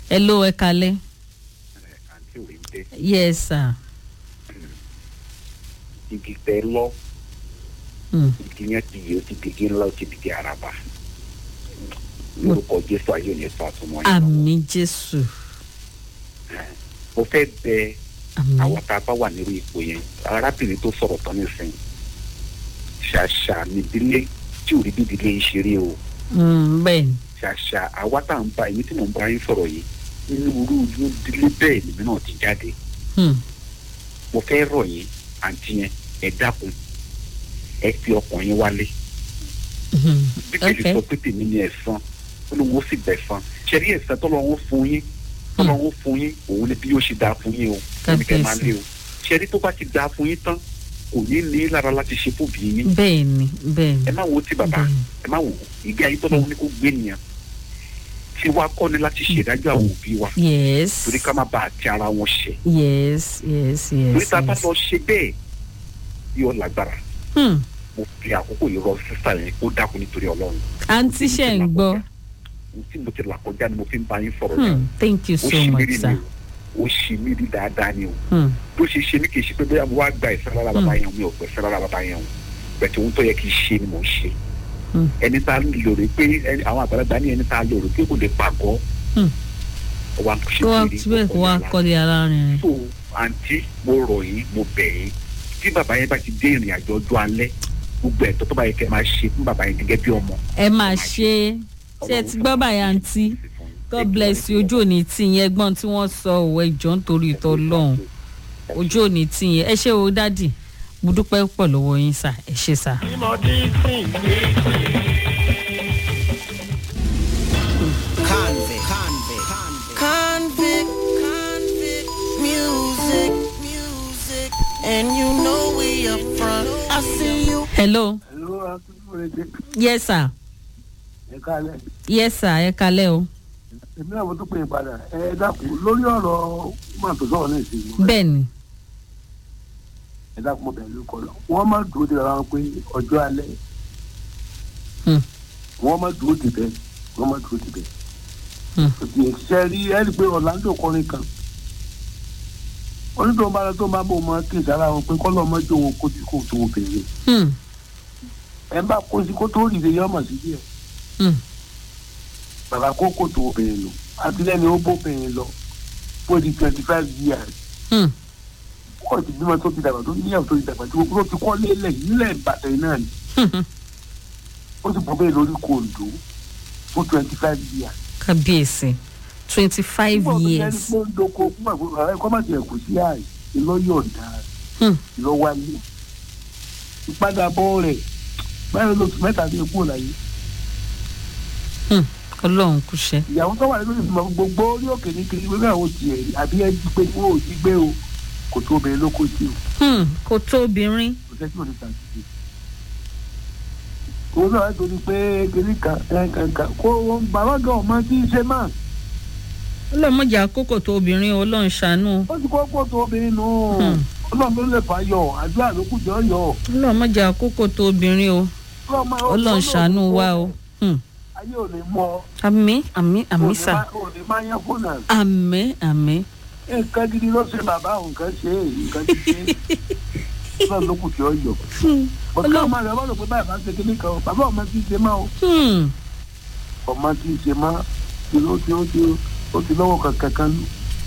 hello ẹ kalẹ́ àǹtí òrìǹdẹ yes sir. igi tẹ lọ Hmm. igi yẹn ti yẹ ó ti digi ńlá ó ti digi araba lórúkọ jésù ayé ò ní sọ àtúmọ̀ yẹn lọ́wọ́. àmì jésù mo fẹ́ bẹ àmì àwọn tá a bá wà nírú ipò yẹn arábìnrin tó sọ̀rọ̀ tán nísìnyí ṣàṣà nídìílé tí ò rí bí ìdílé yìí ṣe rí o Hmm, bẹ́ẹ̀ ni ṣàṣà àwa tá à ń bá èmi tí mò ń bá yín sọ̀rọ̀ yìí nínú irú irú ìdílé bẹ́ẹ̀ lèmi náà ti jáde Hmm. mo fẹ́ rọ̀ yín àǹtí yẹn ẹ dákun ẹ fi ọkàn yín wálé Hmm. bíbélì Okay. sọ pé tèmi ni ẹ̀san ó lóun ó sì bẹ̀san ṣẹ́rí ẹ̀san tọ́lọ́run fún yín tọ́lọ́run fún yín òun ni bí yóò ṣe dáa fún yín o ẹnikẹ́ máa lé o ṣẹ́rí tó bá ti dáa fún yín tán kò ní ní lára láti ṣe fún bìí yín bẹ́ẹ̀ ni bẹ́ẹ̀ ẹ ni má wo ti bàbá Bẹ́ẹ̀ni. ẹ má wo ìgbé ayé tọ́lọ́run ní kó gbé nìyẹn tí wàá kọ́ ni láti ṣèdájọ́ àwọn òbí wa yes torí ká má bàa ti ara wọn ṣe yes yes torí yes tá a bá yes. lọ ṣe bẹ́ẹ̀ yóò lágbára Hmm. mo fi àkókò yìí rọ sísá yẹn kó dákun nítorí ọlọ́run àǹtí ṣe ń gbọ́ ohun tí mo ti là kọjá ni mo fi ń bá yín sọ̀rọ̀ Hmm. yẹn thank you ó so ṣì mí much rí sir. ni o ó ṣì mí rí dáadáa ni o Hmm. bó ṣe ṣe mí kì í ṣe pé bóyá mo wá gba ìfẹ́ lára bàbá yẹn o, mi ò gbẹ̀fẹ́ lára bàbá yẹn o bẹ̀tẹ̀ ohun tó yẹ kí n ṣe ni mò ń ṣe Hmm. ẹni tá a lòrè pé ẹni- àwọn àgbàlagbà ní ẹni tá a lòrè pé kò lè pàgọ́ Hmm. ó wá ṣe kó wá kiri, síbẹ̀ ó kó wá kọjá kọ́lé alárinrin. so àǹtí mo rọ̀ yín mo bẹ̀ yín tí bàbá yẹn bá ti dé ìrìn àjò ọjọ́ alẹ́ gbogbo ẹ̀tọ́ tó bá yẹ kẹ́ máa ṣe fún bàbá yẹn gẹ́gẹ́ bí ọmọ. ẹ máa ṣe é ṣé ẹ ti gbọ́ báyà àǹtí god bless you ojú òní tí yẹn ẹgbọ́n tí wọ́n sọ òwe ìjọ nítorí ìtọ́ lọ́hùn ojú òní tí yẹn ẹ ṣe o dádì mo dúpẹ́ pọ̀ lọ́wọ́ yín sà ẹ ṣe sà. Convict. Convict. Convict. Convict. Music. Music. And you know we up front. I see you. hello Hello, akíkúrẹ́dẹ́ yes sir ẹ kálẹ̀. yes sir ẹ kalẹ́ o èmi náà mo tún pè é padà ẹ dákun lórí ọ̀rọ̀ máa tó sọ̀rọ̀ náà sí i. bẹ́ẹ̀ ni ẹ dákun mo bẹ̀rẹ̀ lóko lọ. wọ́n máa dúró de ara wọn pé ọjọ́ alẹ́. Hmm. wọ́n máa dúró de bẹ́ẹ̀ wọ́n máa dúró de bẹ́ẹ̀. Hmm. òtí ìṣiṣẹ́ rí ẹ rí i pé Orlando kọrin kan. onítọ̀ bá lọ tó máa bò mọ́ kí ìsára wọn pé kọ́lọ́ ọmọ jó wọn kó tí kò tó wọn bèrè. Hmm. ẹ bá kó sí kó tó rìndé yọmọ sí díẹ̀. Hmm. bàbá kó kò tó obìnrin lò àtìlẹ́yìn ó bóbìnrin lọ bó di twenty five years Hmm. kọ́ ti bímọ tó ti dàgbà tó níyàwó tó ti dàgbà tí wọ́n ti kọ́ lélẹ̀ nílẹ̀ ìbàdàn yìí náà ni Hmm. ó sì bọ́ bẹ́ẹ̀ lórí kòǹdó fún twenty five years. kábíyèsí twenty five Nígbà tó jẹ́ years pé ó ń doko fún àgbẹ̀ ẹ̀kọ́ má tiẹ̀ kù sí àì ìlọ́yọ̀ ọ̀dà Hmm. ìlọ́wálé ìpadàbọ̀ rẹ̀ báyọ̀ lóṣù mẹ́ta ní ikú ọ̀la yìí Hmm. ọlọ́run kúṣẹ́ ìyàwó tó wà nínú ìgbìmọ̀ gbogbo orí òkè ní kiri wíwá àwọn tiẹ̀ rí àbí ẹ jí pé wọ́n ò jí gbé o kò tó obìnrin ló kó sí o Hmm. kò tó obìnrin kò sẹ́sí òní sàtìsí. òun náà torí pé kiri kan kankan kó wọn bàbá gan ọmọ tí ń ṣe máa ọlọ́mọdé àkókò tó obìnrin o, ọlọ́run ṣàánú ó ti kó pọ̀ tó obìnrin nù Hmm. ọlọ́run ló lè fà yọ àdúrà ló kù jọ yọ. ọlọ́mọdé àkókò tó obìnrin o ọlọ́run ṣàánú wa o Hmm. ayé ò ní mọ àmì àmì àmì sà ò ní máa yán fún náà àmì àmì nǹkan gidi ló ṣe bàbá òun nǹkan ṣe é nǹkan ti ṣe é ọlọ́run ló kù jọ yọ. bọ̀dé ọmọ rẹ̀ wọ́n lò pé báyìí bá ṣe kíní kan o bàbá ọmọ tí ń ṣe máa o Hmm. ọmọ tí ń ṣe máa ti ló ti ó ti ó ti lọ́wọ́ kankan kan lù.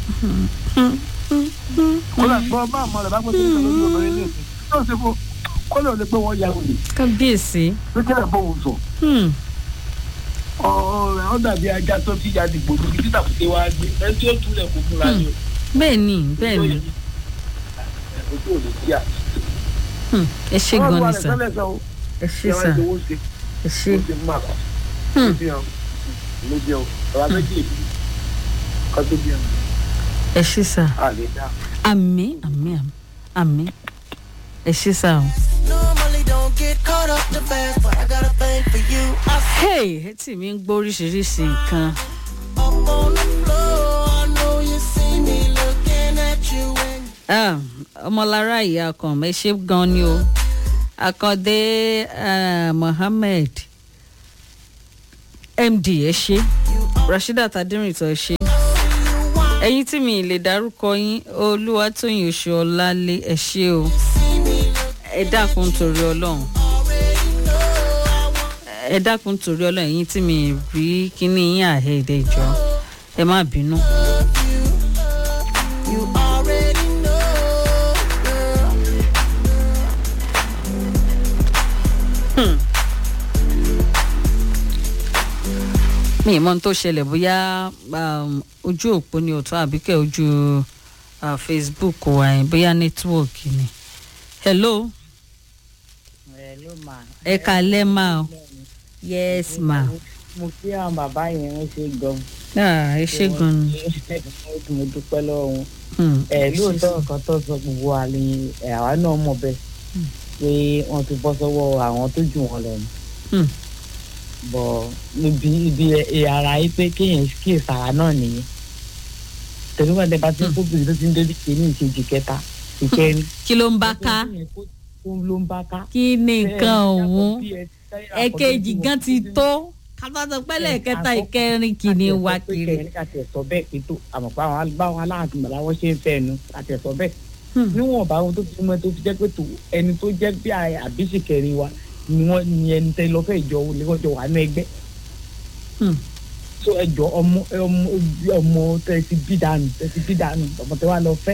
kódà gbọ́ bá àmọ́ rẹ̀ bá gbé kíní kan lórí obìnrin ní ìsìn yóò ṣe fún kódà ò lè pé wọ́n ya olè kábíyèsí pé kí ẹ̀ bóun sọ Hmm. ọ̀rọ̀ ó dàbí ajá tó ti ya dìgbò lórí títà kùté wá gbé ẹ tí ó túlẹ̀ kó fúnra ni o. bẹ́ẹ̀ ni bẹ́ẹ̀ ni ojú ò lè tí a. Hmm. ẹ ṣe gan ni sà sẹ́lẹ̀ sọ o. ẹ ṣe ẹ wá sà ìdíwọ́ ṣe ẹ ṣe ó ti mú àbá. Hmm. ó ti hàn ló jẹun ọ̀rọ̀ méjì èdè kan tó bí ẹnu ẹ ṣe sà a lè dá. àmì àmì àmì àmì ẹ ṣe sà o. Normally don't get caught up the fast, but I got a thing for you. I hey etí mi ń gbọ́ oríṣiríṣi nǹkan up on the floor. I know you see me looking at you and Ah, ọmọlára ìyá kan ẹ ṣe gan ni o akande ah, mohammed md ẹ ṣe rasheedat aderinto ẹ ṣe ẹ̀yin tí mi lè dárúkọ yín olúwatóyìn oṣù ọlálé ẹ ṣé o ẹ dákun torí ọlọ́run ẹ dákun torí ọlọ́run ẹ̀yin tí mi rí kíní yín àhẹ́ẹ̀dẹ̀ ìjọ ẹ má bínú. You already know, girl. mi ì mọ ohun tó ṣẹlẹ̀ bóyá um, ojú òpó ni ọ̀tún àbíkẹ́ ojú uh, facebook wa yẹn bóyá nẹ́tíwọ̀kì ni. hello Hello ma. ẹ kalẹ́ ma o yes ma. mo kí àwọn bàbá yẹn wọ́n ṣe gan. Ah, ẹ ṣé gan ni. mo dúpẹ́ lọ́wọ́ wọn. Hmm, ẹ lóòótọ́ nǹkan tó sọ gbogbo wa ni ẹ, àwa náà mọ̀ bẹ́ẹ̀ pé wọ́n ti bọ́ sọ́wọ́ àwọn tó jù wọ́n lọ ni. hmm, bọ̀ níbi ibi ẹ ara yìí pé kéèyàn kíyè sára náà nìyẹn. tẹ̀lé wọn dẹ̀ bá ti kó bìrì tó ti ń débi kéènì ìkejì kẹta ìkẹrin. kí ló ń bá ká tó ló ń bá ká. kí ni nǹkan ọ̀hún Bẹ́ẹ̀ ni, ẹ̀kejì gan ti tó kábàtà pẹ́lẹ́ kẹta ìkẹrin kìíní wá kiri. kàtẹ sọ bẹ́ẹ̀ pé tó àmọ́ pé àwọn báwọn aláàtúmọ̀ làwọn ṣe ń fẹ́ nu kàtẹ sọ bẹ́ẹ̀. Hmm. níwọ̀n bá wọn tó fi mọ́ tó fi jẹ́ pé tó ẹni tó jẹ́ bí àbísí kẹrin wa ni wọ́n ni ẹni tẹ́ lọ́fẹ́ ìjọ lẹ́kọ̀ọ́jọ wà ní ẹgbẹ́. Hmm. so ẹjọ ọmọ ọmọ ọmọ tẹ ti bí dànù tẹ ti bí dànù ọmọ tẹ wà lọ fẹ́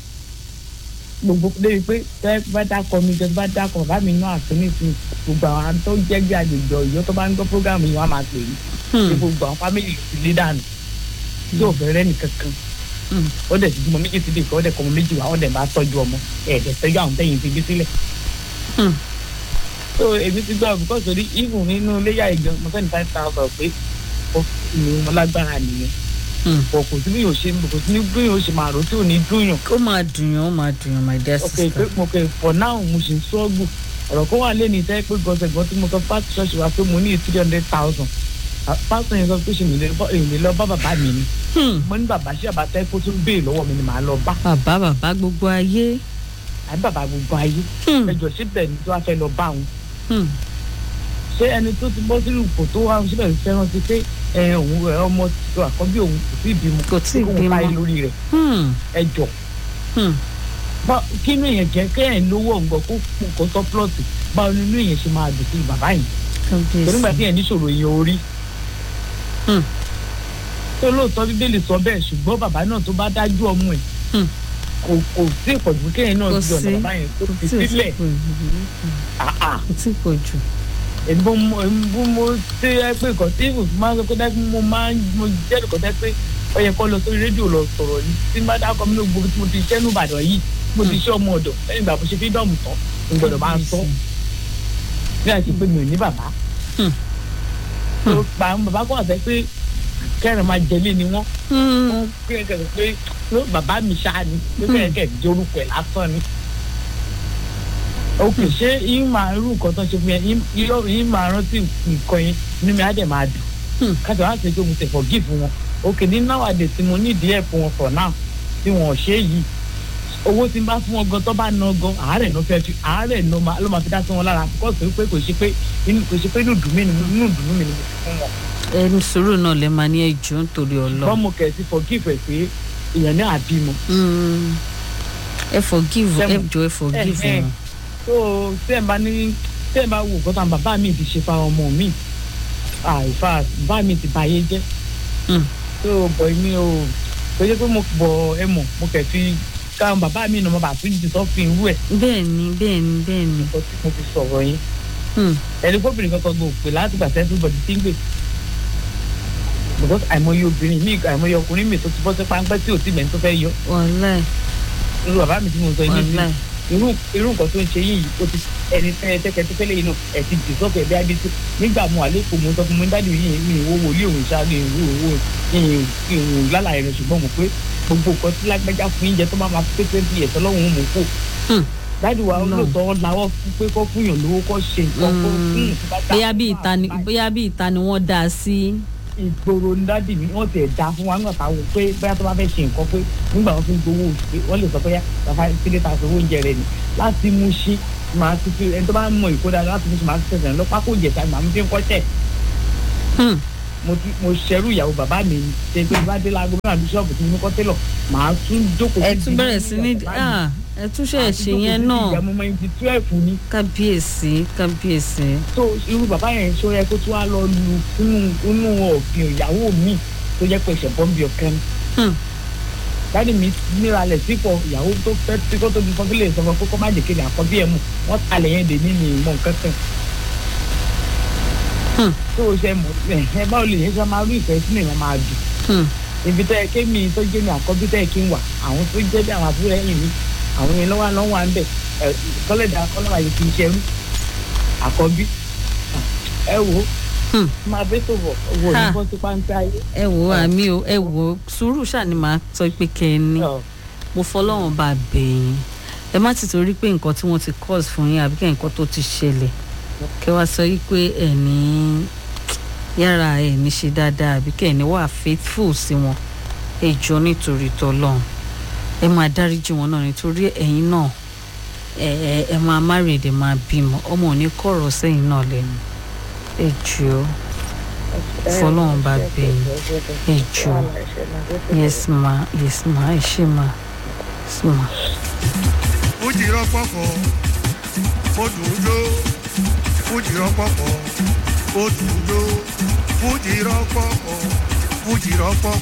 gbogbo débi pé tẹ bá dákọ mi tẹ bá dákọ bá mi náà àtúnìtì gbogbo àwọn tó jẹ́ bí àgbègbè Ọ̀yọ́ tó bá ń gbọ́ program yìí wọ́n á máa pè é Hmm, ní gbogbo àwọn fámìlì ló ti lé dànù tí ò fẹ́ rẹ́ nìkan kan hmm, ó dẹ̀ ti bímọ méjì sí ibìkan ó dẹ̀ kọ́ ọmọ méjì wá ó dẹ̀ bá tọ́jú ọmọ ẹ̀ẹ́dẹ̀ tọ́jú àwọn tẹ̀yìn ti bí sílẹ̀. hmm. so èmi ti gbọ́ because torí even nínú iléyà ìgan mo fẹ́ni five thousand pé ó ní mo lágbára nìyẹn Hmm. kò kò sí bí yóò ṣe kò sí ní bí yóò ṣe máa rò tí ò ní dúnyàn ó máa dùn yàn ó máa dùn yàn my dear ok pé sister. mo kẹ for now mo ṣì ń sọ́ọ̀gù ọ̀rọ̀ kan wà lẹ́nu ìtẹ́ pé gọ́sẹ̀gọ́ tí mo sọ pásítọ̀ ṣọ́ọ̀ṣì wa pé mo ní three hundred thousand pásítọ̀ yẹn sọ pé ṣe mi lè bọ́ èmi lọ bá bàbá mi ni Hmm, mo ní bàbá ṣé bàbá tẹ́ kó tún béè lọ́wọ́ mi ni màá lọ bá bàbá bàbá gbogbo ayé. àbí bàbá gbogbo ayé Hmm, ẹjọ́ síbẹ̀ ni tí wàá fẹ́ lọ bá wọn hmm, ṣé ẹni tó ti bọ́ sínú ipò tó wà síbẹ̀ fẹ́ràn sí pé ẹ òun ẹ ọmọ tó àkọ́bí òun kò sí ìbímọ Kò tíì kóun bímọ. parí lórí rẹ̀ hmm, ẹjọ́ hmm. bá kínú èèyàn jẹ́ kéèyàn lówó ọ̀gbọ́n kó kó tọ́ plọ̀tì báwo nínú èèyàn ṣe máa dùn sí bàbá yìí torí gbà tí èèyàn níṣòro èèyàn orí Hmm. tó lóòótọ́ bíbélì sọ bẹ́ẹ̀ ṣùgbọ́n bàbá náà tó bá dájú ọmọ ẹ̀ Hmm. kò kò sí ìpọ̀jù kéèyàn náà Kò ju ọ̀nà sí. bàbá yẹn tó kò fi tí ò sílẹ̀ pọ̀ jù. àà kò tí ì pọ̀ jù. èmi bó mo èmi bó mo ṣe ẹ pé nǹkan tí mo máa ń sọ pé dájú mo máa ń mo jẹ́ nǹkan tẹ́ pé ó yẹ kó lọ sórí rédíò lọ sọ̀rọ̀ ní tí n bá dákọ̀ mi ní gbogbo tí mo ti ṣẹ́ ní Ìbàdàn yìí mo ti ṣe ọmọ ọ̀dọ̀ lẹ́yìn ìgbà mo ṣe fídọ́ọ̀mù tán mo gbọ́dọ̀ máa sọ bí a ṣe pé mi ò ní bàbá Hmm. tó pa àwọn bàbá kọ́ àfẹ́ pé kẹrin máa jẹlé ni wọ́n Hmm, wọ́n kẹ́kẹ́ pé ló bàbá mi ṣáà ni pé kẹ́kẹ́ jẹ́ orúkọ ẹ̀ lásán ni ok ṣé yín máa irú nǹkan tó ṣe fún yẹn yín- yín yín máa rántí nǹkan yẹn inú mi á dẹ̀ máa dùn Hmm. káṣọ wá sí pé mo ti forgive wọn ok ní nowadays tí mo ní ìdí ẹ̀ fún wọn for now tí wọn ò ṣe é yìí owó tí n bá fún wọn gan tó bá ná gan àárẹ̀ ló fẹ́ fi àárẹ̀ ló máa ló máa fi dá sí wọn lára because pé kò ṣe pé inú kò ṣe pé inú dùn mí ni mo- inú dùn mí ni mo fi fún wọn ẹni sùúrù náà lè máa ní ẹjọ́ nítorí wọ́n ọlọ́run. mo kẹ̀ sí forgive ẹ̀ pé èèyàn ní àbímọ Hmm, ẹ forgive ẹ Sẹ́mu. jọ ẹ forgive Eh, eh. wọn. tó tẹ́ ẹ̀ bá ní tẹ́ ẹ̀ bá wò kọ́ta bàbá mi ti ṣe fa ọmọ mi àìfà bàbá mi ti bàyé jẹ́ Hmm. tó bọ̀ mi ò tó yẹ pé mo bọ̀ ẹ mọ̀ mo kẹ̀ fi káwọn bàbá mi nà mo bà tún jù sọ́fin irú ẹ̀ bẹ́ẹ̀ ni bẹ́ẹ̀ ni bẹ́ẹ̀ ni. nǹkan tí mo fi sọ̀rọ̀ yẹn Hmm, ẹni gómìnà kankan gbò pé láti gbà tẹ́sí bọ̀dì tí ń gbè because àìmọye obìnrin mi àìmọye ọkùnrin mi tó ti bọ́ sí páńpẹ́ tí ò tí mẹ́ni tó fẹ́ yọ wàláì irú bàbá mi tí mo sọ yìí nìyí wàláì. irú irú nǹkan tó ń ṣe yìí o ti ẹni tẹ́ tẹ́kẹ́ tó fẹ́lẹ́ yìí náà ẹ̀ ti dì sọ́kẹ̀ bí abẹ́tí nígbà mo àlékò mo sọ fún mi dáàdi yìí mi ìwọ wòlíì òun ṣáà ní ìwọ owó ìwọ lálàyé rẹ ṣùgbọ́n mo pé gbogbo nǹkan tí lágbájá fún yín jẹ tó máa ma pé twenty years ọlọ́run mú kó Hmm. dáàdi wa No. lóòótọ́ làwọ̀ fún pé kó fún yàn lówó kó ṣe nǹkan kó Hmm. fún ìtura dá bóyá bí fún ìta ni àwọn bóyá bí ìta ni wọ́n dá a sí. ìgboro ní dáàdi mi wọ́n ti ẹ̀ dá fún wa nígbà táwọn pé bóyá tó bá fẹ́ ṣe nǹkan pé nígbà wọn fi ń gbowó oṣù pé wọ́n lè sọ pé bàbá sílé ta sọ oúnjẹ rẹ ni láti mú ṣí màá ti fi ẹni tó bá mọ ìkódà láti mú ṣí màá ti tẹ̀sán lọ pákó ìjẹ̀sà màá mú fi ń kọ́ṣẹ́ Hmm, mo ti mo ṣẹrú ìyàwó bàbá mi ni ṣe pé bá dé láago mẹ́rin bíṣọ́ọ̀bù tí mo ní kọ́ tẹ́lọ̀ màá tún jókòó ẹ sí tún ìdí bẹ̀rẹ̀ sí ní ìyàwó bàbá mi. ah, ẹ tún ṣe Màá ṣe tún jókòó yẹn sí náà ìdí ìyàwó mọ́ ibi twelve ni kábíyèsí kábíyèsí tó irú bàbá yẹn ṣó yẹ kó tún wá lọ lu inú inú ọ̀gbìn ìyàwó mi tó jẹ́ pé ìṣẹ̀bọ́n bí ọ̀kan Hmm. dáàdi mi níralẹ̀ sípò ìyàwó tó fẹ́ tí kò tóbi fún kílè sọ fún kókó má jẹ́ kéde àkọ́bí ẹ̀ mú wọ́n talẹ̀ yẹn dè ní ní ìmọ̀ nǹkan kan. Hmm. tó o ṣe mọ̀ ẹ ẹ báwo lè yẹn ṣe máa rí ìfẹ́ sínú ìwọ̀n máa dùn Hmm. ibi tó yẹ kémi tó jẹ́ mi àkọ́bí tó yẹ kí n wà àwọn tó jẹ́ bí àwọn àbúrò ẹ̀yìn mi àwọn yẹn lọ́wọ́ lọ́wọ́ à ń bẹ̀ ẹ̀ kọ́lẹ̀dà kọ́lọ́wà yìí kì í ṣerú àkọ́bí ẹ wò ó Hmm. máa bẹ́ tó bọ̀ wò ní Ha. bọ́ sí pàǹtí ayé. ẹ wo àmì o ẹ wo sùúrù ṣáà ni màá sọ pé kẹ́ ẹ ní Ọ̀, mo fọlọ́run bá bẹ̀yìn ẹ má ti torí pé nǹkan tí wọ́n ti cause fún yín àbí kẹ́ nǹkan tó ti ṣẹlẹ̀ kẹ́ wá sọ yìí pé ẹ̀ ní yàrá ẹ̀ ní ṣe dáadáa àbí kẹ́ ẹ̀ ní wà faithful sí wọn ẹ jọ nítorí tọ́lọ́run ẹ máa dáríjì wọn náà nítorí ẹ̀yin náà ẹ ẹ ẹ máa married ẹ máa bímọ ọmọ ò ní kọ̀rọ̀ sẹ́yìn náà lẹ́nu ẹ jọ fọlọ́run bá bẹ̀yìn ẹ jọ yes ma yes ma ẹ ṣe ma yes ma. fújì rọpọpọ ó dùn ún jó fújì rọpọpọ ó dùn ún jó fújì rọpọpọ fújì rọpọpọ